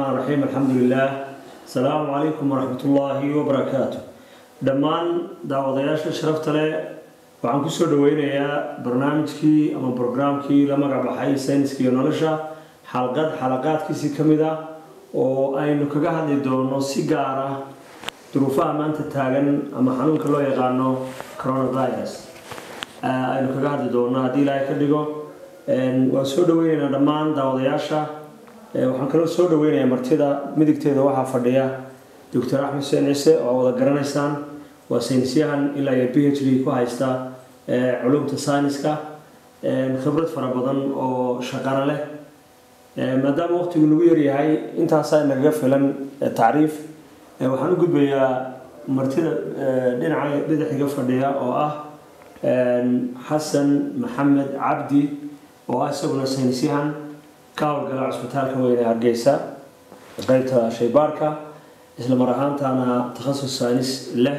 الرحمن الرحيم الحمد لله السلام عليكم ورحمة الله وبركاته dhammaan daawadayaasha sharafta leh waxaan kusoo dhaweynayaa barnaamijkii ama brograamkii la magac baxay sayniska iyo nolosha xalqad xalaqaadkiisii ka mid ah oo aynu kaga hadli doono si gaar ah duruufaha maanta taagan ama xanuunka loo yaqaano coronavirus aynu kaga hadli doono haddii ilaahay ka dhigo waan soo dhaweyneynaa dhammaan daawadayaasha waxaan kaloo soo dhaweynayaa martida midigteeda waxaa fadhiya doctor axmed xuseen ciise oo wada garanaysaan waa saynisyahan ilaa iyo b h d ku haysta culumta sayniska khibrad fara badan oo shaqana leh maadaama waqtigu nagu yaryahay intaasaa nagaga filan tacriif waxaan u gudbayaa martida dhinaca bidixdiga fadhiya oo ah xasan maxamed cabdi oo ah isaguna saynisyahan ka howlgala cusbitaalka weyn ee hargeysa qeybta shaybaarka isla mar ahaantaana takhasus saynis leh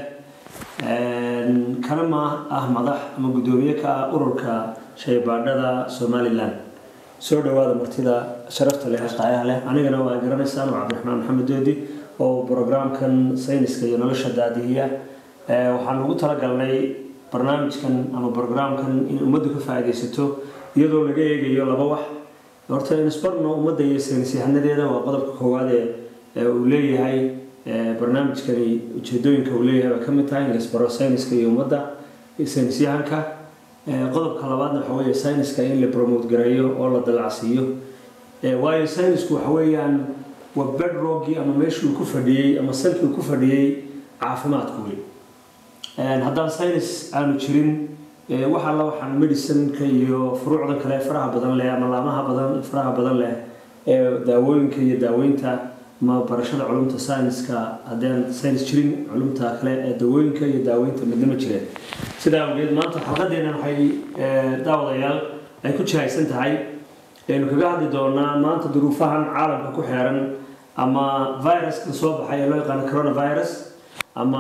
kana ma ah madax ama guddoomiye ka ah ururka shaybaadhada somalilan soo dhawaada martida sharafta leh qaayaha leh anigana waa garanaysaan waa cabdiraxmaan maxamed doodi oo brograamkan sayniska iyo nolosha daadihiya waxaan ugu talagalnay barnaamijkan ama brograamkan in ummaddu ka faa'iidaysato iyadoo laga eegayo laba wax horta insbarno ummadda iyo saynisyahanadeeda waa qodobka koowaad ee uu leeyahay barnaamijkani ujeedooyinka uu leeyahay bay ka mid tahay in la isbaro sayniska iyo ummadda saynisyahanka qodobka labaadna waxa weeye sayniska in la promote gareeyo oo la dalacsiiyo waayo saynisku waxa weeyaan waa bedroggii ama meeshuu ku fadhiyey ama salkii ku fadhiyey caafimaadku weli haddaan saynis aanu jirin waxa la waxaan medicineka iyo furuucda kale faraha badan leh ama laamaha badan faraha badan leh ee daawooyinka iyo daaweynta ma barashada culumta sayniska haddaan saynis jirin culumta kale ee dawooyinka iyo daaweynta midnama jireen sidaa awgeed maanta xalqadeena waxay daawadayaal ay ku jihaysan tahay aynu kaga hadli doonaa maanta duruufahan caalamka ku xeeran ama viruska soo baxay ee loo yaqaano coronavirus ama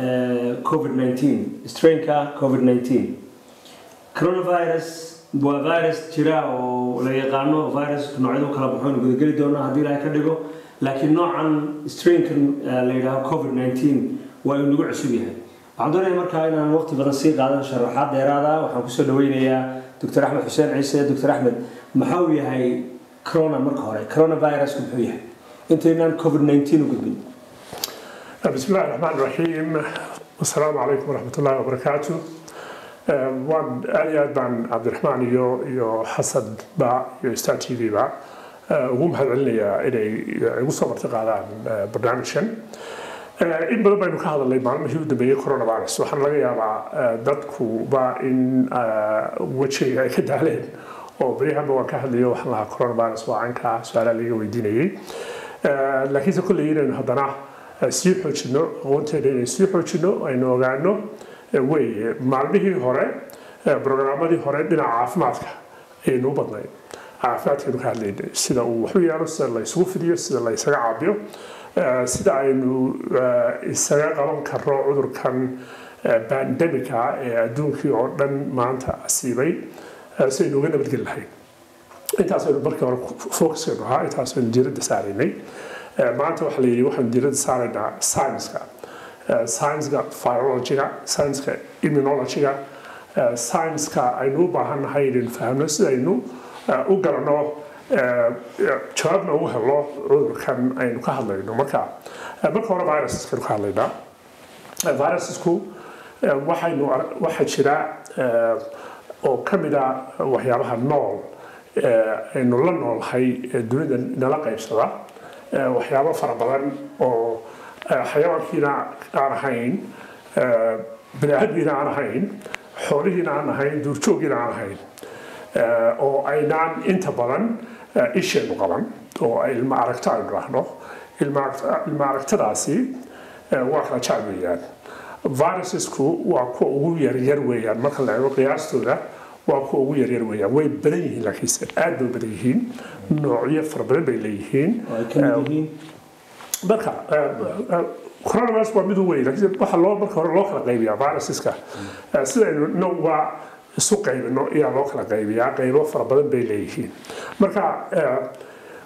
covid 19 strainka covid 19 coronavirus waa virus jira oo la yaqaano virus noocyadu kala baxo aynu gudageli doonaa haddii ilaahay ka dhigo laakiin noocan strainkan la yidhaaho covid 19 waa uu nagu cusub yahay waxaan doonaya markaa inaan waqti badan sii qaadan sharaxaad dheeraada waxaan kusoo dhaweynayaa doctor axmed xuseen ciise doctor axmed maxaa uu yahay corona marka hore coronavirusku muxuu yahay intaynaan covid 19 u gudbin بسم الله الرحمن الرحيم والسلام عليكم ورحمة الله وبركاته waan aad iyo aad baan cabdiraxmaan iyo iyo xasan ba iyo star t v ba ugu mahad celinayaa inay igu soo marti qaadaan barnaamijkan in badan baynu ka hadalnay maalmihii u dambeeyey coronavirus waxaana laga yaabaa dadkuba in wejiga ay ka daaleen oo beryahanba waan ka hadlayo waxaan lahaa coronavirus waa canka su-aalaha laga weydiinayay laakiinse kolley inaynu haddana sii xoojino aqoonteeda inaynu sii xoojino aynu ogaano weye maalmihii hore brogaramadii hore dhinaca caafimaadka ayaynu u badnayn caafimaadkaynu ka hadlaynay sida uu waxu yaalo sida la isugu fidiyo sida la isaga caabiyo sida aynu isaga qaban karno cudurkan bandemika ee adduunkii oo dhan maanta asiibay si aynu uga nabadgeli lahayn intaasaynu markii hore focuskaynu ahaa intaasaynu diiradda saaraynay maanta waxaa la yidhi waxaanu diiradda saaraynaa scienska scienska virologyga scienska immunologyga scienska aynu u baahannahay inaynu fahamno sidaynu u garanno jawaabna ugu helno cudurkan aynu ka hadlayno marka marka hore virusaskaynu ka hadlaynaa virusasku waxaynu waxaa jira oo ka mid a waxyaabaha nool aynu la noolhay dunida nala qaybsada waxyaabo fara badan oo xayawaankiina aan ahayn baniaadmiina aan ahayn xoolihiina aan ahayn duurjooggiina aan ahayn oo aynaan inta badan isheenu qaban oo ilma aragto aynu dhahno ilma aragtadaasi waa kala jac weeyaan virusesku waa kuwa ugu yaryar weeyaan marka la eego qiyaastooda waa kuwa ugu yaryar weeyaan way badan yihiin laakiinse aad bay badan yihiin noocyo fara badan bay leeyihiin marka coronavirus waa mid u weyn laakiin waxa loo marka hore loo kala qaybiyaa viruseska sidaynu nowga isu qaybino ayaa loo kala qaybiyaa qaybo fara badan bay leeyihiin marka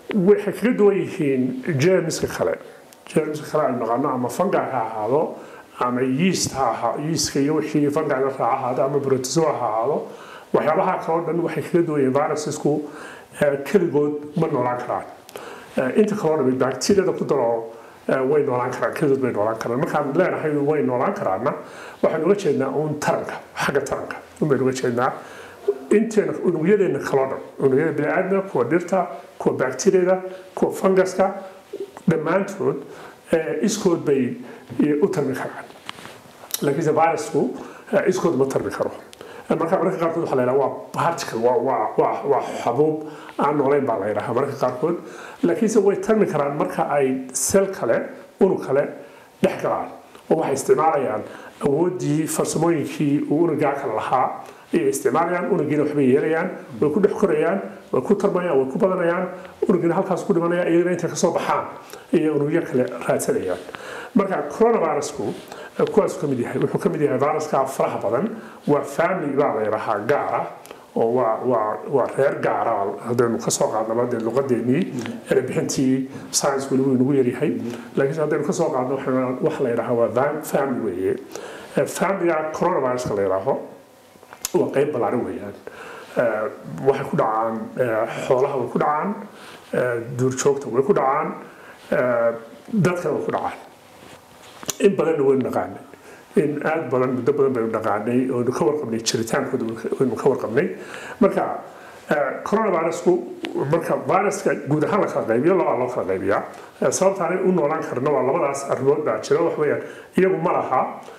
waxay kaga duwan yihiin jermiska kale jermiska kale aynu naqaano ama fungi ha ahaado ama yeast ha ahaa yeastka iyo wixii fungiga raaca ahaado ama protozoa ha ahaado waxyaabaha kale oo dhan waxay kaga duwan yihiin virusesku keligood ma noolaan karaan inta kaloo dhami bacteriada ku daro way noolaan karaan keligood bay noolaan karaan markaan leenahay way noolaan karaanna waxaan uga jeednaa uun taranka xagga taranka un baynu uga jeednaa inteena unugyadeena kaloo dhan unugyada biniaadamka kuwa dhirta kuwa bacteriada kuwa fungaska dhammaantood iskood bay u tarmi karaan laakiinse virusku iskood ma tarmi karo marka mararka qaarkood waxaa la yidhaha waa particle waa waa waa waa xabuub aan noolayn baa la yidhaha mararka qaarkood laakiinse way tarmi karaan marka ay sel kale unug kale dhex galaan oo waxay isticmaalayaan awooddii farsamooyinkii uu unugaa kale lahaa ayay isticmaalayaan unugiina waxbay yeelayaan way ku dhex korayaan way ku tarmayaan way ku badanayaan unugiina halkaas ku dhimanaya iyagana intay kasoo baxaan ayay unugyo kale raadsanayaan marka coronavirusku kuwaasuu ka mid yahay wuxuu ka mid yahay viruska faraha badan waa family baa la yidhahaa gaara oo waa waa waa reer gaara haddaynu kasoo qaadnaba dee luqadeennii erebixintii science weli wuu inagu yaryahay laakiinse haddaynu kasoo qaadno waxa la yidhahaa waa family weeye familiga coronaviruska la yidhaaho waa qeyb ballaaran weeyaan waxay ku dhacaan xoolaha way ku dhacaan duurjoogta way ku dhacaan dadkana way ku dhacaan in badanna waynu naqaanay in aad badan muddo badan baynu naqaanay oonu ka warqabnay jiritaankooda waynu ka warqabnay marka coronavirusku marka viruska guud ahaan la kala qaybiyo labaa loo kala qaybiyaa sababtaanay u noolaan karna waa labadaas arrimood baa jira wax weeyaan iyagu ma laha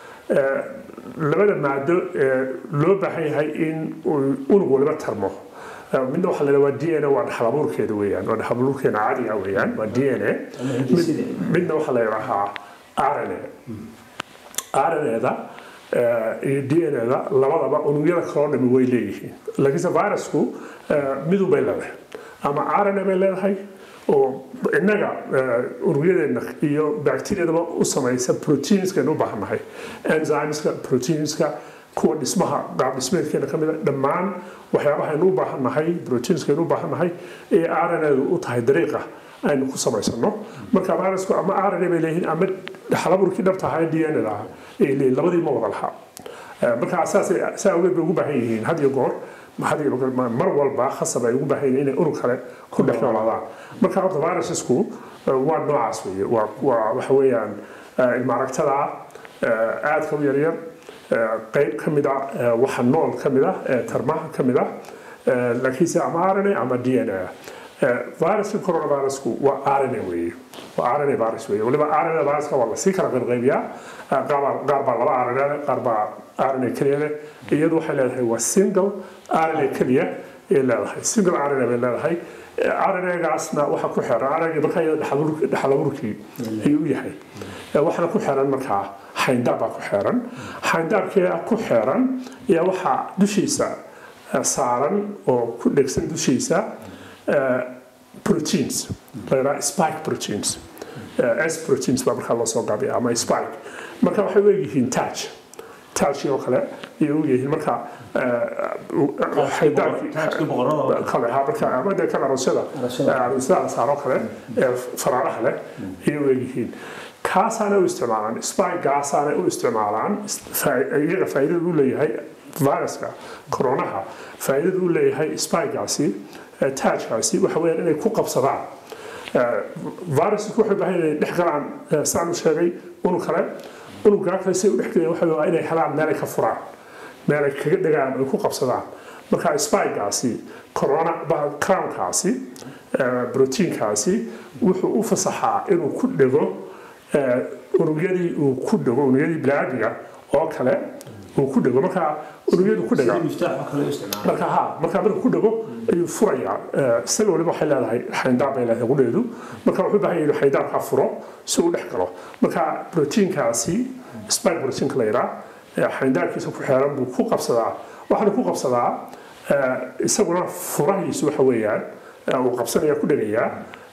labada maado loo baahan yahay in unug waliba tarmo midna waxaa la waa d n a waa dhaxalabuurkeeda weeyaan waa dhaxalabuurkeena caadiga weeyaan waa d n a midna waxaa la yidhaahaa rna rnada iyo d n da labadaba unugyada kaloo dhami way leeyihiin laakiinse virusku midun bay leedahay ama rna bay leedahay oo innaga unugyadeena iyo bacteriadaba u samaysa proteinskaynu u baahannahay enzymeska proteinska kuwa dhismaha qaab dhismeedkeena ka mid a dhammaan waxyaabahaynu u baahannahay proteinskaynu u baahannahay ee rnadu u tahay dariiqa aynu ku samaysano marka virusku ama rna bay leeyihiin ama dhaxalaburkii dhabta ahaa d n da ah ay leeyihin labadii ma wada lahaa marka saasay saa awgeed bay ugu baahan yihiin had iyo goor mar walba khasab ay ugu baahan yihiin inay unug kale ku dhex noolaadaan marka horta virusesku waa noocaas weeye waa waa waxa weeyaan ilmaaragtada aadka u yaryar qayb ka mid a waxa nool ka mid ah tarmaha ka mid ah laakiinse ama rna ama d n a viruska coronavirusku waa rna weeye waa rna virus weeye waliba rna viruska waa lasii kala qaybqaybiyaa qaar baa laba rna leh qaar baa rna keliya leh iyadu waxay leedahay waa single rna keliya ay leedahay single rna bay leedahay rnagaasna waxa ku xiran rnga markaa iyada dhaxalaburkii ayuu u yahay waxaana ku xiran markaa xayndaab baa ku xiran xayndaabkee ku xiran ayaa waxaa dushiisa saaran oo ku dhegsan dushiisa proteins la yidhaha spike proteins s proteins baa markaa loo soo gaabiya ama spike marka waxay u egyihiin touch touchii oo kale ayay u yihiin marka kale ha marka ama dee kan arosyada arosyada la saaro kale ee faraaraha leh ayay u egyihiin kaasaanay u isticmaalaan spikegaasaanay u isticmaalaan iyaga faa'iidada u leeyahay viruska coronaha faa'iidada u leeyahay spikegaasi taajkaasi waxa weeyaan inay ku qabsadaan virusku waxay baahan inay dhex galaan saan u sheegay unug kale unuggaa kale si ay u dhex galeen waxa waa inay helaan meel ay ka furaan meel ay kaga dhegaan ay ku qabsadaan marka spikegaasi corona crownkaasi proteinkaasi wuxuu u fasaxaa inuu ku dhego unugyadii uu ku dhego unugyadii biniaadmiga oo kale uu ku dhego marka unugyadu ku dhega marka ha marka marka ku dhego ayuu furayaa sel waliba waxay leedahay xayndaab bay leedahay qudheedu marka wuxuu baahan yahay inuu xayndaabkaa furo si uu dhex galo marka proteinkaasi spike proteinka la yidhaa xayndaabkiisa ku xeeran buu ku qabsadaa waxaana ku qabsadaa isaguna furahiisu waxa weeyaan uu qabsanaya ku dhegayaa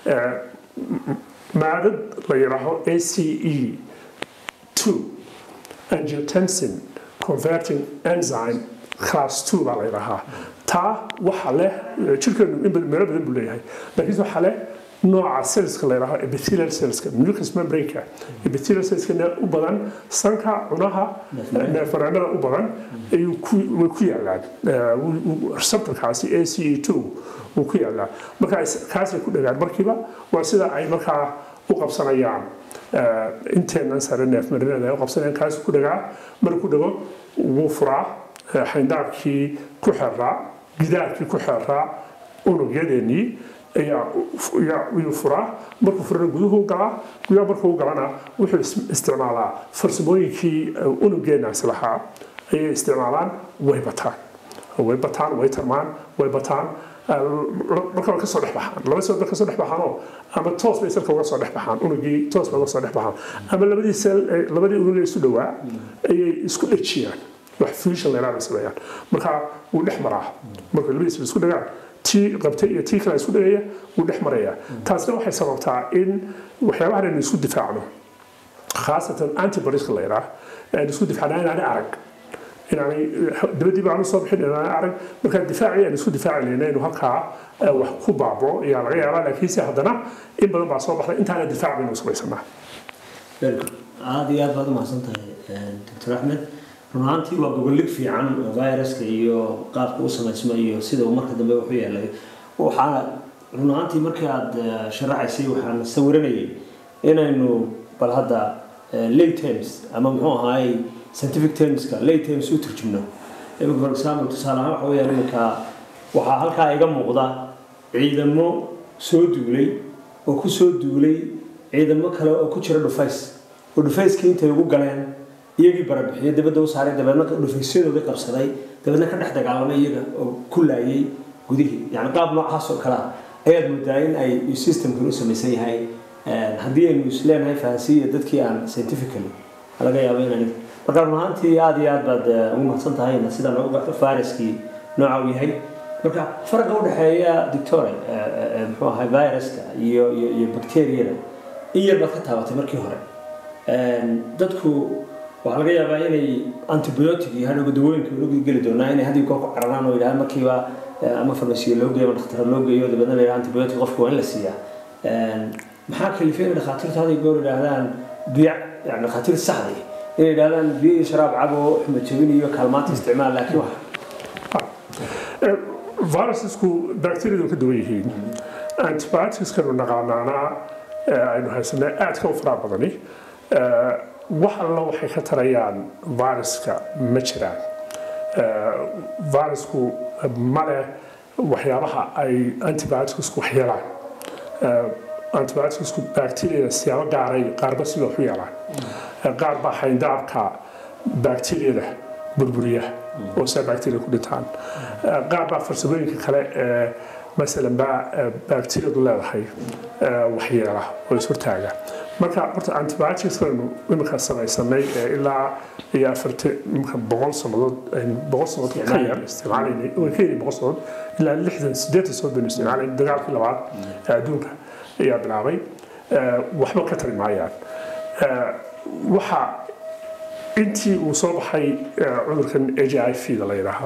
maadad la yidhaaho a c e two angiotensin converting enzyme class two baa la yidhaahaa taa waxa leh jirkeenu in meelo badan buu leeyahay laakiinse waxa leh nooca cellska la yidhaaho epithelial cellska mucus membrane-ka epithelial cellskana u badan sanka cunaha neefmareenada u badan ayuu way ku yaalaan receptorkaasi a c e two wuu ku yaalaa marka kaasay ku dhagaan markiiba waa sida ay markaa u qabsanayaan inteenan sare neefmarinada ay u qabsanayaan kaas ku dhagaa marka ku dhago wuu furaa xayndaabkii ku xeraa gidaarkii ku xeraa unugyadeenii ayuu furaa markuu furana guduhu galaa gudaha markuu galana wuxuu isticmaalaa farsamooyinkii unugeenaasi lahaa ayay isticmaalaan way bataan way bataan way tarmaan way bataan marka way kasoo dhex baxaan laba soo kasoo dhex baxaanoo ama toos bay salka uga soo dhex baxaan unugii toos bay uga soo dhex baxaan ama labadii sel labadii unug ee isu dhowaa ayay isku dhejiyaan wax fusion leeraa bay sameeyaan marka wuu dhex maraa marka labadiisba isku dhagaan tii qabtay iyo tii kale isku dhagaya wuu dhex maraya taasna waxay sababtaa in waxyaabahan aynu isku difaacno khaasatan antibodiska la yidhaah aynu isku difaacnaa inaanay arag inaanay dabadii baanu soo bixin inaanay arag markaa difaacii aynu isku difaacinayna inuu halkaa wax ku baabo ayaa laga yaabaa laakiinse haddana in badan baa soo baxday intaana difaac baynu samaysanaa aada iyo aad baad umahadsan tahay doctor axmed run ahaantii waa gogolig fiican oo viruska iyo qaabka u samaysmo iyo sida uu marka dambe wuxu yeelay waxaana run ahaantii markii aada sharaxaysay waxaan sawiranayay inaynu bal hadda late terms ama muxuu ahaay scientific termska late terms u turjumno imika for example tusaale ahaan waxa weyaan iminka waxaa halkaa iga muuqda ciidamo soo duulay oo ku soo duulay ciidamo kale oo ku jira dhufays oo dhufayskii intay ugu galeen iyagii barabixiyey dabadda u saaray dabeedna dhufaysyadooda qabsaday dabeedna ka dhex dagaalamay iyaga oo ku laayay gudihii yani qaab noocaas oo kale ah ayaad moodaa in ay systemkan u samaysan yahay haddii aynu isleenahay fahansiiya dadkii aan scientifically laga yaabo inaan marka run ahaantii aada iyo aad baad ugu mahadsan tahay sida noogu garto fariskii nooca uu yahay marka faraqa udhexeeya dictore muxuu ahay viruska iyo iyo iyo bacteriyada in yar baad ka taabatay markii hore dadku waxaa laga yaabaa inay antibiotic iyo hadhowga dawooyinka ugu geli doonaa inay haddii koo ku cararaan oo yidhaha markiiba ama farmasiya loo geeyo ama dhakhtar loo geeyo dabeedna la yidhaha antibiotic qofka waa in la siiyaa maxaa kalifay inay dhakhaatiirtu hadday goor yidhaahdaan biyac yani dhakhaatiir saxday inay yidhahdaan biyo iyo sharaab cabo xuma jabin iyo kaalmaanta isticmaal laakiin wax virusesku bacteriadu ka duwan yihiin antibioticskanu naqaanaana aynu haysanay aadka u faraha badani wax alla waxay ka tarayaan viruska ma jiraan virusku male waxyaabaha ay antibioticsku wax yeelaan antibioticsku bacteriada siyaabo gaaray qaarba sida wax u yeelaan qaar baa xayndaabka bacteriada burburiya oo saa bacteria ku dhintaan qaar baa farsamooyinka kale ee masalan baa bacteriadu leedahay waxyeela oo ishortaaga marka horta antibioticsanu iminka samaysanay ilaa iyo afarta iminka boqol sannadood boqol sannadood ka yar isticmaalaynay way ka yari boqol sannadood ilaa lixdan siddeetan sannadood baynu isticmaalaynay dagaalkii labaad ee adduunka ayaa bilaabay waxba ka tari maayaan waxa intii uu soo baxay cudurkan h i v da la yidhaaha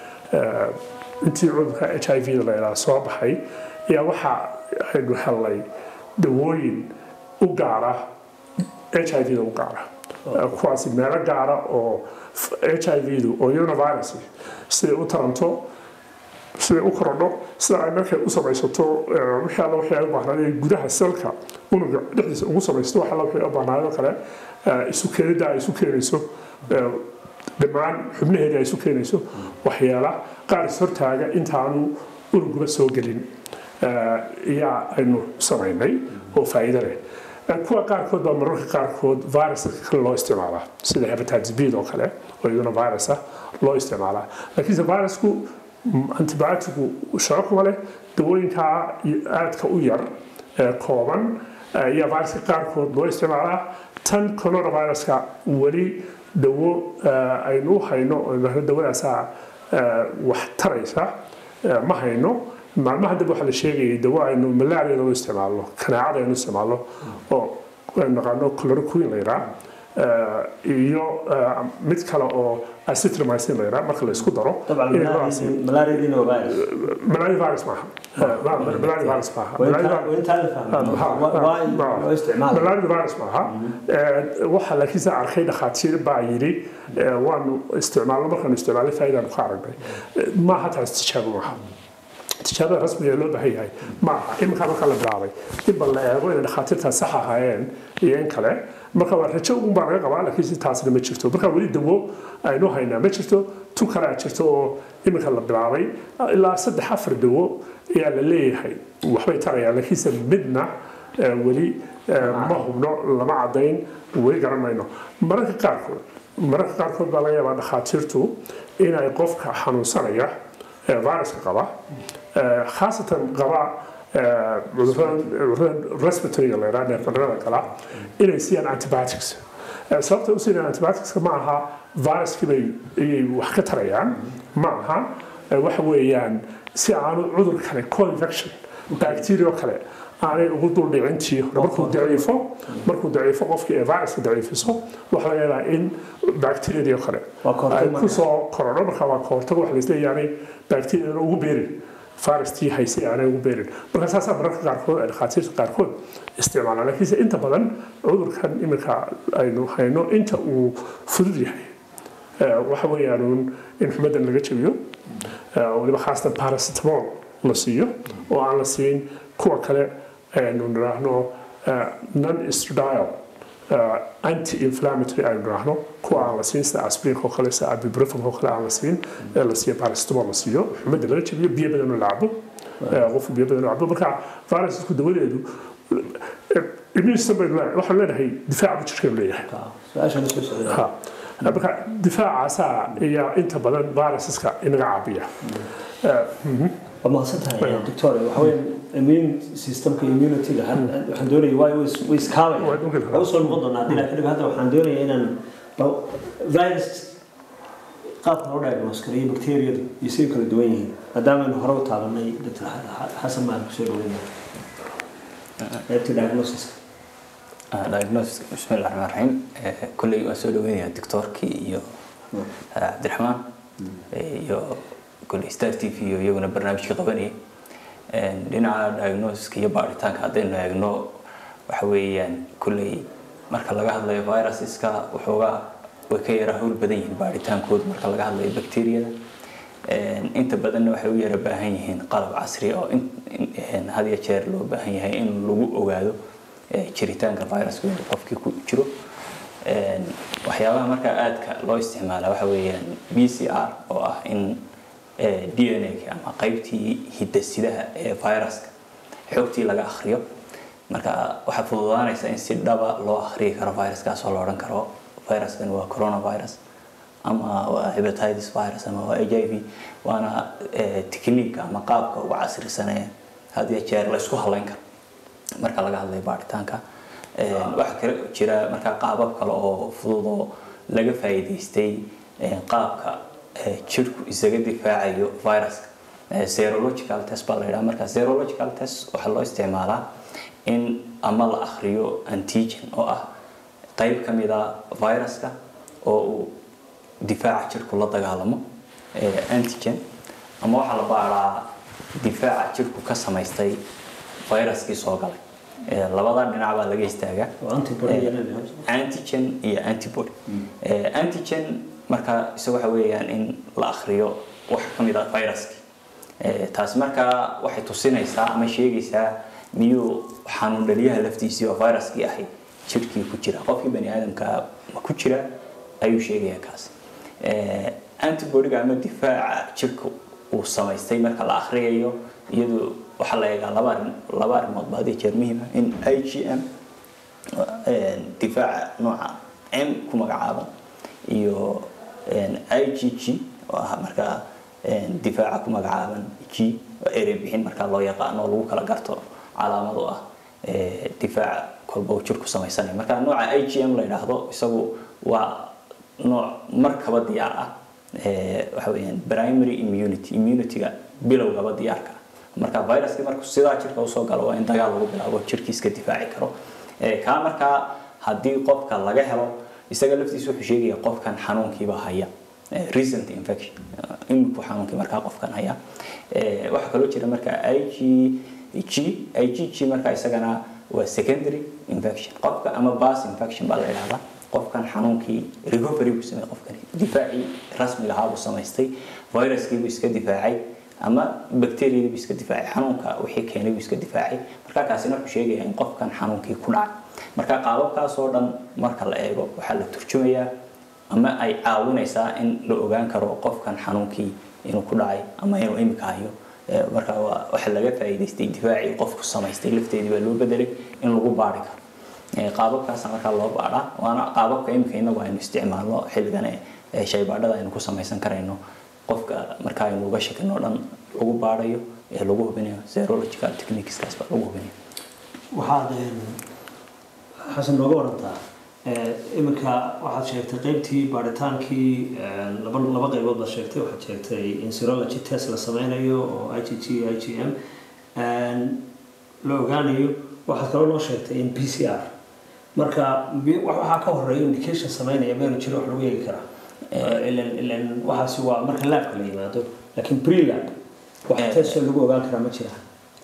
intii cudurka h i v da la yidhaaha soo baxay ayaa waxa aynu helnay dawooyin u gaara h i v da u gaara kuwaasi meelo gaara oo h i v du oo univirus siday u taranto siday u korodho sida ay markay u samaysato wixii alla wixii ay u baahnaayeen gudaha selka unuga dhexdiisa ugu samaysto wax alla wixii u baahnaayoo kale isu keenidda ay isu keenayso dhammaan xubnaheedii ay isu keenayso waxyaala qaar ishortaaga intaanu unuguba soo gelin ayaa aynu samaynay oo faa'iido leh kuwa qaarkood baa mararka qaarkood viruska kale loo isticmaalaa sida hepatitis b oo kale oo iyaduna virus ah loo isticmaalaa laakiinse virusku antibioticu shaqo kuma leh dawooyinkaa aadka u yar ee kooban ayaa viruska qaarkood loo isticmaalaa tan coronaviruska weli dawo aynu u hayno dawadaasaa wax taraysa ma hayno maalmaha dib waxaa la sheegayay dawo aynu malaariyada u isticmaalno kanaacada aynu isticmaalno oo aynu naqaano chloroquine la yidhaha iyo mid kale oo acitramycin la yidhaha marka la isku daro طبعا inay noocaasi malaariyadiina waa virus malaria virus maaha malaria virus maaha Malaria- وانت فاهم waa isticmaal malaria virus maaha waxa laakiin saa arkay dhakhaatiir baa yidhi waanu isticmaalno markaanu isticmaalay faa'iidaanu ka aragnay maaha taas tijaabo maaha tijaabada rasmiga ee loo baahan yahay maaha iminkaa marka la bilaabay in bal la eego inay dhakhaatiirtaas sax ahaayeen iyo in kale marka waa rajo un baa laga qabaa laakiin si taasna ma jirto marka weli dawo aynu haynaa ma jirto tu kale a jirto oo iminka la bilaabay ilaa saddex afar dawo ayaa la leeyahay waxbay tarayaan laakiinse midna eh, weli eh, ma hubno lama cadayn weli garan mayno mararka qaarkood mararka qaarkood baa laga yaabaa dhakhaatiirtu inay qofka xanuunsanaya ee viruska qaba eh, khaasatan qaba eh, cudurradan cudurradan respiratoryga la yidhaha neerfanada kala inay siiyaan antibiotics Eh, sababta u siinayaan antibioticska ma aha viruskii bay ayay wax ka tarayaan ma aha eh, waxa weeyaan si aanu cudur kale co-infection bacteria kale aanay ugu dul dhicintii hore markuu daciifo markuu daciifo qofkii ee viruska daciifiso waxaa laga yaabaa in bacteriadii oo kale Waa ka hortag ay marka. kusoo korodho marka waa ka hortag wax laisleeyahay bacteriadana ugu beerin virustii haysay aanay ugu beerin marka saasaa mararka qaarkood ay dhakhaatiirta qaarkood isticmaalaan laakiinse inta badan cudurkan iminka aynu hayno inta uu fudud yahay eh, waxa weeyaan uun in xumadan laga jabiyo eh, weliba khaasatan paracetamol la siiyo oo aan la siin kuwa kale aynu nidhaahno eh, non estradiol anti inflammatory aynu nidhaahno kuwa aan la siin sida aspirinka oo kale sida ibuprofen oo kale aan la siin ee la siiyo paracetamol la siiyo xumada laga jabiyo biyo badan oo la cabo eh, qofku biyo badan oo cabo marka virusku dawadeedu eh, immune system baynu leenahay waxaanu leenahay difaaca jirkeenu leeyahay su-aasha la soo socda Ha. marka difaacaasaa ayaa inta badan virusaska inaga caabiya Eh, mhm. waa mahadsan tahay doctor waxa weeye immune systemka immunity-ga had- waxaan doonaya waa way is- way iskaabaya Waa dunkel. waa usoo noqon doonaa haddii laakiin hadda waxaan doonaya inaan ba- virus qaabka loo diagnose gareeyo bacteriyadu iyo siday kala duwan yihiin maadaamaaynu hore u taabanay dr xasan maan kusoo dhaweynaya qaybta diagnosiska diagnosis bismillahi raxmaan raxiim Eh, kolley waan soo dhaweynayaa doctorkii iyo eh, cabdiraxmaan eh, iyo kolley star t v iyo iyaguna barnaamijka qabanayay Eh, dhinaca diagnosiska iyo baaritaanka haddaynu eegno waxa weeyaan kolley marka laga hadlayo viruseska waxoogaa way ka yara hawl badan yihiin baaritaankooda marka laga hadlayo bacteriyada Eh, inta badanna waxay u yara baahan yihiin qalab casri oo in- in- eh, had iyo jeer loo baahan yahay in lagu ogaado eh, jiritaanka viruska inuu qofkii ku jiro Eh, waxyaabaha markaa aadka loo isticmaala waxa weeyaan b c r oo ah in eh, d n a ama qaybtii hidasidaha ee viruska xogtii laga akhriyo marka waxaa fududaanaysa in si dhaba loo akhriyi karo viruskaas oo la odhan karo viruskan waa coronavirus ama waa hepatitis virus ama waa h i v waana eh, technique ama qaabka ugu casrisanee had iyo jeer la isku halayn karo marka laga hadlayo baaritaanka Eh, waxaa kale jira markaa qaabab kale oo fudud oo laga faa'iidaystay eh, qaabka eh, jirku isaga difaacayo viruska Eh, serological test baa la yidhaha marka serological test waxaa loo isticmaalaa in ama la akhriyo antigen oo ah qayb ka mid a viruska oo uu difaaca jirku la dagaalamo eh, antigen ama waxaa la baaraa difaaca jirku ka samaystay viruskii soo galay Eh, labada dhinac baa laga istaagaa oo antibody Eh, yellow. antigen iyo antibody Eh, antigen marka isaga waxa weeyaan in la akhriyo wax ka mid ah viruskii Eh, taasi markaa waxay tusinaysaa ama sheegaysaa miyuu xanuun dhaliyaha laftiisii oo viruskii ahay jirkii ku jira qofkii bani aadamka ma ku jira ayuu sheegayaa kaasi Eh, antibodyga ama difaaca jirka uu samaystay marka la akhriyayo iyadu waxaa la eegaa laba arrin laba arrimood baa hadii jeer muhiim ah in i g m difaaca nooca m ku magacaaban iyo i g g oo ah markaa difaaca ku magacaaban g oo erey bixin markaa loo yaqaano oo lagu kala garto calaamad u ah eh, difaaca kolba uu jirku samaysanaya marka nooca i g m la yidhaahdo isagu waa nooc markaba diyaar ah eh, waxa weeyaan primary immunity immunityga bilowgaba diyaarka ah marka viruskii markuu sidaa jirka usoo galo waa in dagaal lagu bilaabo jirkiiska difaaci karo Eh, kaa markaa haddii qofka laga helo isaga laftiisu wuxuu sheegaya qofkan xanuunkiiba haya recent infection iminku xanuunkii markaa qofkan haya waxaa kaloo jira marka igg igg markaa isagana waa secondary infection qofka ama bas infection baa la idhahdaa qofkan xanuunkii recovery buu sameeyey qofkani difaacii rasmiga ahaa buu samaystay viruskii buu iska difaacay ama bacteriadii buu iska difaacay xanuunka wixii keenay buu iska difaacay marka kaasina wuxuu sheegayaa in qofkan xanuunkii ku dhacay marka qaababkaas oo dhan marka la eego waxaa la turjumayaa ama ay caawinaysaa in la ogaan karo qofkan xanuunkii inuu ku dhacay ama inuu imika hayo marka waxa laga faa'iidaystay difaacii qofku samaystay lafteedii baa loo bedelay in lagu baari karo qaababkaasa markaa loo baadhaa waana qaababka imika inagu aynu isticmaalno xilligan shaybaadhada aynu ku samaysan karayno qofka marka aynu uga shakino dhan lagu baadhayo ee lagu hubinayo serological techniqueskaas baa lagu hubinayo waxaad xasan nooga warantaa iminka waxaad sheegtay qeybtii baaritaankii laba laba qaybood baad sheegtay waxaad sheegtay in serology test la sameynayo oo i g g i g m la ogaanayo waxaad kaloo noo sheegtay in p c r marka waxaa ka horeeya indication sameynaya meelu jiro wax lagu eegi karaa ilan ilan waxaasi waa marka laabka la yimaado laakiin pre-lab wax testoo lagu ogaan karaa ma jira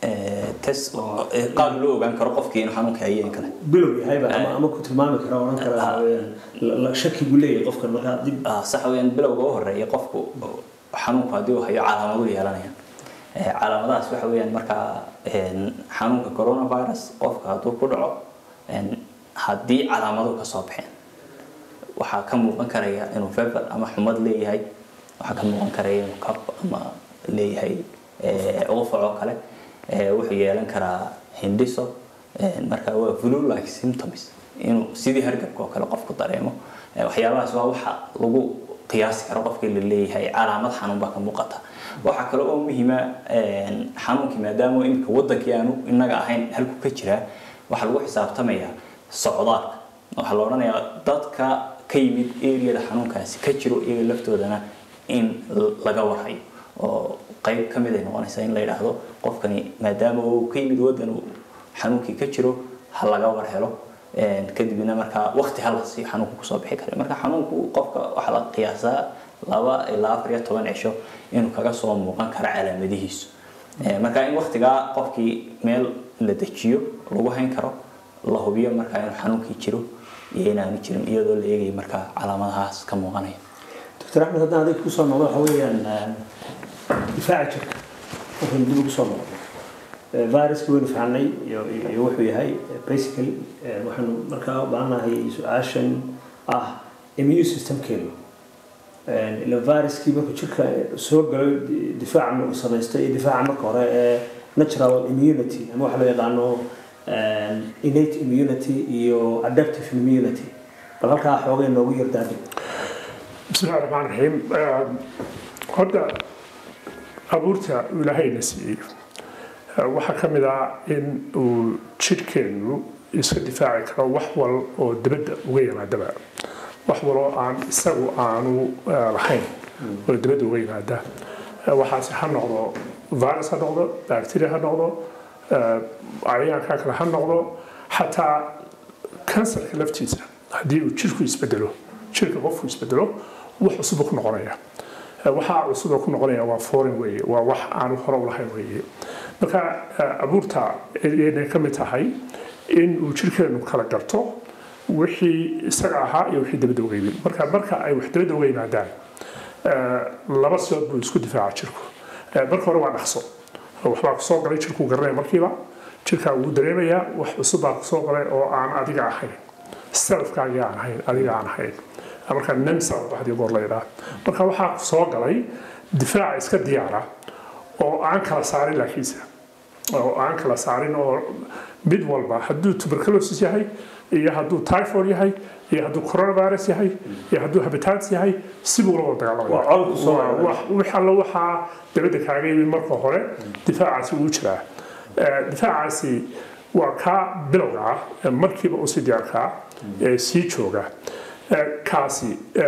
test qaab loo ogaan karo qofkii inuu xanuunka hayeen kale bilow yahayba ama ama ku tilmaami kara odhan kara weyaan shaki buu leeyahay qofkan markaa dib sax weyaan bilowga u horeeya qofku xanuunku haddii uu hayo calaamadu yeelanayaan calaamadahaas waxa weeyaan markaa xanuunka coronavirus qofka hadduu ku dhaco haddii calaamadu ka soo baxeen waxaa ka muuqan karaya inuu fever ama xumad leeyahay waxaa ka muuqan karaya inuu kab ama leeyahay qufac oo kale wuxuu yeelan karaa hindhiso marka waa flu like symptoms inuu sidii hargabka oo kale qofku dareemo waxyaabahaas waa waxa lagu qiyaasi karo qofkii la leeyahay calaamad xanuun baa ka muuqata waxaa kale oo muhiima xanuunkii maadaama imika wadankii aanu inaga ahayn halku ka jiraa waxaa lagu xisaabtamayaa socdaalka waxaa la odhanayaa dadka ka yimid areada xanuunkaasi ka jiro iyaga laftoodana in laga warhayo oo qayb ka mid ay noqonaysaa in la yidhaahdo qofkani maadaama uu ka yimid waddan uu xanuunkii ka jiro ha laga war helo kadibna markaa waqti halasi xanuunku kusoo bixi kara marka xanuunku qofka waxaa la qiyaasaa laba ilaa afar iyo toban cisho inuu kaga soo muuqan karo calaamadihiisu marka in waqtigaa qofkii meel la dejiyo lagu hayn karo la hubiyo markaa inuu xanuunkii jiro iyo inaanu jirin iyadoo la eegayo markaa calaamadahaas ka muuqanaya doctor axmed haddaan adig kusoo noqdo waxa weeyaan difaaca jirka wuxuu dib ugu soo noqdo viruska waynu fahanay iyo wuxuu yahay basically waxaanu markaa u baahannahay su-aashan ah immune systemkeenu ila viruskii markuu jirka soo galo difaaca uu samaysto iyo difaaca marka hore ee natural immunity ama waxa loo yaqaano innate immunity iyo adaptive immunity bal halkaa xoogay noogu yardaadi بسم الله الرحمن الرحيم horta abuurta uu ilaahayna siiyey waxaa ka mid ah in uu jidhkeennu iska difaaci karo wax wal oo dibadda uga yimaadaba wax waloo aan isagu aanu lahayn oo dibadda uga yimaada waxaase ha noqdo virus ha noqdo bacteria ha noqdo cayayaanka kale ha noqdo xataa kansarka laftiisa haddii uu jirku isbedelo jirka qofku isbedelo wax cusub ku noqonaya waxaa cusub ku noqonaya waa foreign weeye waa wax aanu hore u lahayn weeye marka abuurta inay ka mid tahay in uu jirkeenu kala garto wixii isaga ahaa iyo wixii dabadda uga yimid marka marka ay wax dabadda uga yimaadaan laba sidood buu isku difaaca jirku marka hore waa dhaqso waxbaa kusoo galay jirkuu garanaya markiiba jirkaa wuu dareemayaa wax cusub baa kusoo galay oo aan adiga ahayn selfkaagii aan ahayn adiga aan ahayn marka nemsa hadii goor la yidhaah marka waxaa soo galay difaaca iska diyaara oo aan kala saarin laakiinse oo aan kala saarin oo mid walba hadduu tuberculosis yahay iyo hadduu typhoid yahay iyo hadduu coronavirus yahay iyo hadduu hepatitis yahay sibuu la wada dagaalamaya wix alla waxaa dabadda kaaga yimid marka hore difaacaasi wuu jiraa difaacaasi waa kaa bilowga ah markiiba u sii diyaarkaa ee sii jooga kaasi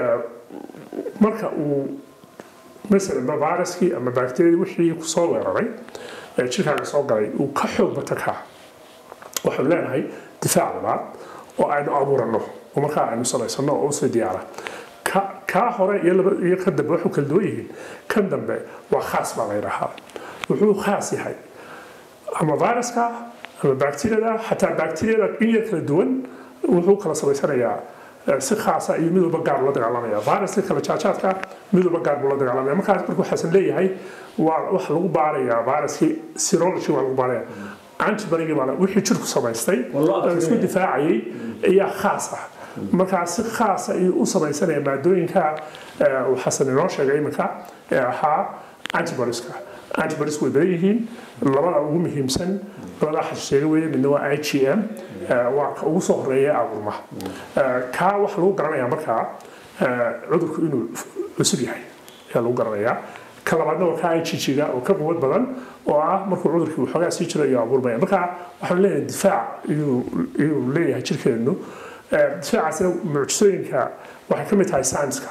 marka uu masalan viruskii ama bacteriadii wixii kusoo weeraray ee jirkaaga soo galay uu ka xoog bato kaa waxaanu leenahay difaac labaad oo aynu abuurano oo markaa aynu samaysano oo usii diyaara kaa hore iyo kan dambe waxuu kala duwan yihiin kan dambe waa khaas baa la yidhaahaa wuxuu khaas yahay ama viruska ama bacteriada xataa bacteriada in yar kala duwan wuxuu kala samaysanayaa si khaasa iyo mid walba gaar ula dagaalamaya viruska kala jaajaadka mid walba gaar buu la dagaalamaya markaas marka waxaasan leeyahay waa waxa lagu baarayaa viruskii serology waa lagu baaraya antibarigii baa wixii jirku samaystay oo isku difaacayay ayaa khaas ah markaa si khaasa ayuu u samaysanaya maadooyinka xasan inoo sheegay iminka ee ahaa antibodiska antibodies way badan yihiin labada ugu muhiimsan labada xasheega weeye midna waa i g m waa ka ugu soo horeeya abuurma kaa waxa lagu garanayaa markaa cudurku inuu cusub yahay ayaa lagu garanayaa ka labaadna waa ka ijijiga oo ka quwad badan oo ah markuu cudurkii waxoogaa sii jiro iyo abuurmaya marka waxaan leeyahay difaac iyuu leeyahay jirkeennu difaacaasina mucjisooyinka waxay ka mid tahay saynska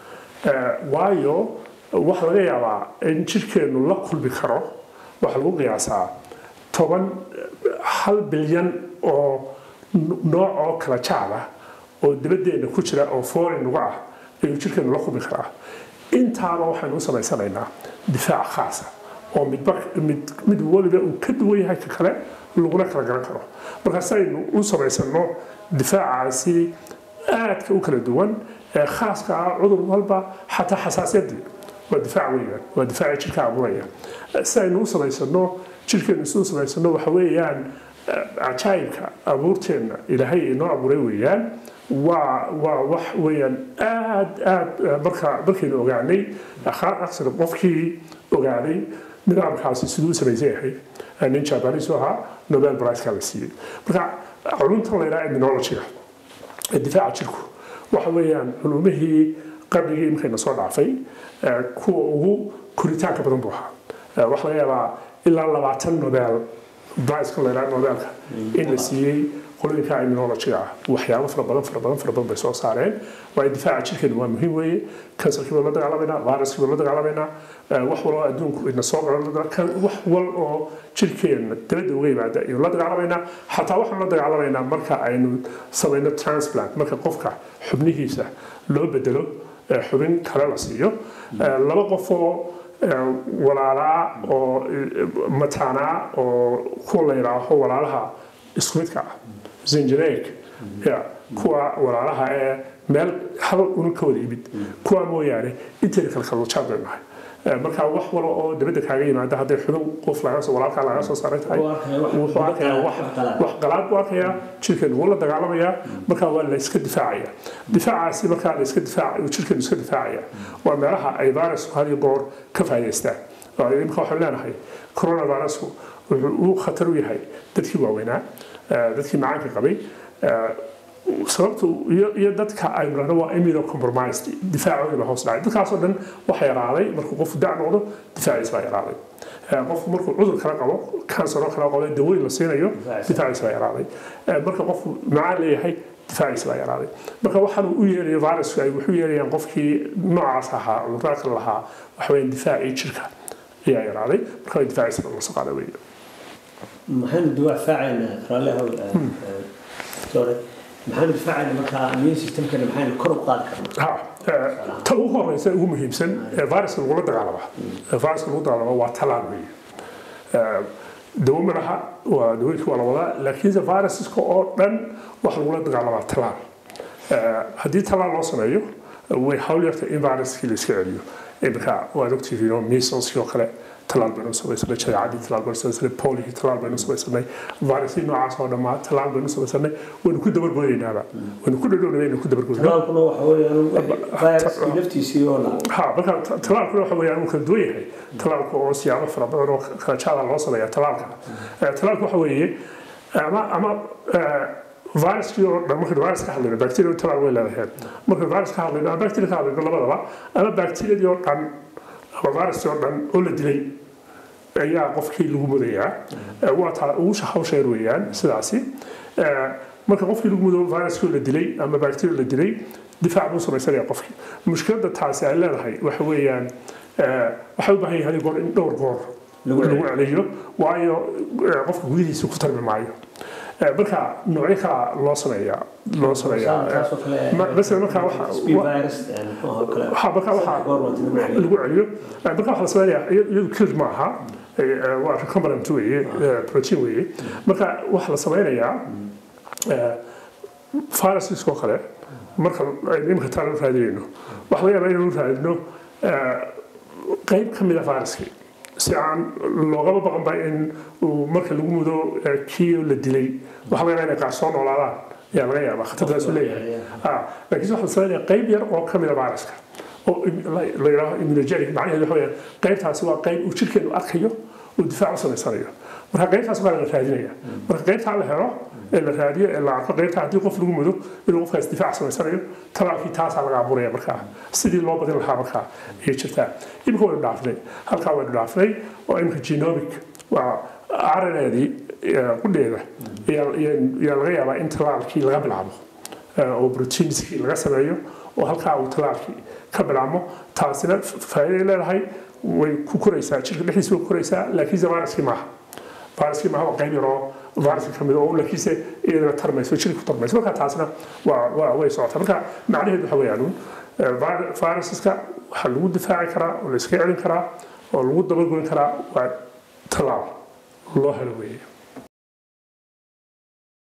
waayo waxa laga yaabaa in jirkeennu la kulmi karo waxaa lagu qiyaasaa toban hal bilyan oo nooc oo kala jaad ah oo dibadeenna ku jira oo foreign nagu ah ayuu jirkeennu la kulmi karaa intaaba waxaynu u samaysanaynaa difaac khaasa oo midba mid mid waliba uu ka duwan yahay ka kale laguna kala garan karo markaas aynu u samaysano difaacaasi aadka u kala duwan ee khaaska ah cudur walba xataa xasaasiyadii waa difaac weeyaan waa difaaca jirka abuuraya si aynu u samaysano jirkeenu si u samaysano waxa weeyaan cajaayibka abuurteenna ilaahay inoo abuuray weeyaan waa waa wax weeyaan aad aad marka markaynu ogaanay aqsar qofkii ogaaday nidaamkaasi siduu u samaysan yahay nin jabanis ahaa nobel priceka la siiyey marka culumtan la yidhaha immunologyga ee difaaca jirku waxa weeyaan culumihii qarnigii imikayna soo dhaafay kuwa ugu koritaanka badan buu ahaa waxaa laga yaabaa ilaa labaatan nobel priceka la yidhaha nobelka in la siiyey qolooyinka immunologyga ah waxyaabo fara badan fara badan fara badan bay soo saareen waayo difaaca jirkeenu waa muhiim weeye kansarkii baa la dagaalamayna viruskii baa la dagaalamayna wax wal oo adduunku ina soo garan wax wal oo jirkeena dabadda uga yimaada ayuu la dagaalamayna xataa waxaan la dagaalamaynaa marka aynu samayno transplant marka qofka xubnihiisa loo bedelo xubin kale la siiyo laba qof oo walaalaa oo mataanaa oo kuwa la yidhaaho walaalaha isku midka ah zinjaneeg ya kuwa walaalaha ee meel hal unun ka wada yimid kuwa mooyaane inteeda kale kalluujaad bay nahay marka wax walo oo dabadda kaaga yimaada hadday xubin qof walaalkaa laga soo saaray tahay wuxuu arkayaa wax qalaad buu arkayaa jirkeenu wuu la dagaalamayaa marka waa la iska difaacaya difaacaasi markaa la iska difaac jirkeenu iska difaacaya waa meelaha ay virusku had iyo goor ka faa'idaystaan imika waxaan leenahay coronavirusku wuxuu u khatar u yahay dadkii waaweynaa dadkii macaanka qabay sababtu iyo dadka aynu dhahno waa immunocompromised difaacoodii baa hoos dhacay dadkaasoo dhan waxa yaraaday markuu qofku dac noqdo difaaciis baa yaraaday qofku markuu cudur kala qabo kansaroo kala qabo daweyn la siinayo difaaciis baa yaraaday marka qofku macaan leeyahay difaaciis baa yaraaday marka waxaan u yeelayo virusku ay wuxuu yeelayaan qofkii noocaas ahaa cudurada kale lahaa waxa weeyaan difaacii jirka ayaa yaraaday marka way difaaciis baa lasoo qaada weeye maxaynu difaacaynaa raalliha doore maxaynu difaacayna markaa immune systemkana maxaynu kor u qaadi karnaa ta ugu horeysa ugu muhiimsan ee viruska lagula dagaalama viruska lagu dagaalama waa talaan weeye dawo malaha waa dawooyinka waa la wadaa laakiinse viruska oo dhan waxa lagula dagaalamaa talaan haddii talaan loo sameeyo way hawl yarta in viruskii la iska celiyo imika waad ogtihiin oo measleski oo kale talaal baynu samaysanay jadeecadii talaal baynu samaysanay polihii talaal baynu samaysanay viruskii noocaas oo dhammaa talaal baynu samaysanay waynu ku dabargoynaynaaba waynu ku dhadhownay waynu ku dabargoynay talaalkuna waxa weeyaan viruskii laftiisii oo la ha marka talaalkuna waxa weeyaan uu kala duwan yahay talaalka oo siyaabo fara badan oo kala jaada loo sameeya talaalka talaalka waxa weeye ama ama viruskii oo dhan markaynu virus ka hadlayno bacteria talaal way leedahay markaynu virus ka hadlayno ama bacteria ka hadlayno labadaba ama bacteriadii oo dhan ama viruskii oo dhan oo la dilay ayaa qofkii lagu mudayaa waa taa ugu hawsheer weeyaan sidaasi marka qofkii lagu mudo viruskii la dilay ama bacteria la dilay difaac buu samaysanaya qofkii mushkiladda taasi ay leedahay waxa weeyaan waxay u baahan yahay goor in dhowr goor lagu celiyo waayo qofka gudihiisa ku tarmi maayo Eh, marka noocyo kala loo sameeyaa loo sameeyaa taasoo kale Ma- masalan marka waxa- speed virus een, oo kale waxaa marka waxaa goor waa tiri macallin. lagu celiyo Eh, marka waxa la sameynaya iyadu killed ma aha Eh, eh, waa recombinant weeye eh, protein weeye marka waxa la sameynayaa eh, virusiskoo kale marka aynu imika taan u raadinayno waxa laga yaabaa inaynu u raadino eh, qayb ka mid a viruskii si aan loogama baqanba in uu marka lagu mudo eh, kii la dilay waxa laga yaabaa inay qaar soo noolaadaan ayaa laga yaabaa khatartaasu leeyahay Ah, laakiin waxa la sameynaya qayb yar oo ka mid a viruska oo im- la la yidhaaho immunogenic macnaheedu waxa weeyaan qaybtaasi waa qayb uu jirkeenu arkayo uu difaac u samaysanayo marka qaybtaas waa la raadinaya marka qaybtaa la helo ee la raadiyo ee la arko qaybtaa haddii qof lagu mudo inuu qofkaas difaac samaysanayo talaalkii taasaa laga abuuraya markaa sidii loo badin lahaa markaa ayay jirtaa imika waynu dhaafnay halkaa waynu dhaafnay oo imika genomic waa RNA-dii qudheeda ayaa ayaa laga yaabaa in talaalkii laga bilaabo eh, oo proteinskii laga sameeyo oo halkaa uu talaalkii ka bilaabmo taasina faa'iiday leedahay way ku koraysaa jirka dhexdiisa way ku koraysaa laakiinse viruskii maaha viruskii maaha waa qayb yaroo viruska ka mid oo laakiinse iyadana tarmayso jirka ku tarmayso marka taasina waa waa way socotaa marka macnaheedu waxa weeyaan uun, eh, vir- virusaska waxaa lagu difaaci karaa oo la iska celin karaa oo lagu dabagoyn karaa waa talaal loo helo weeye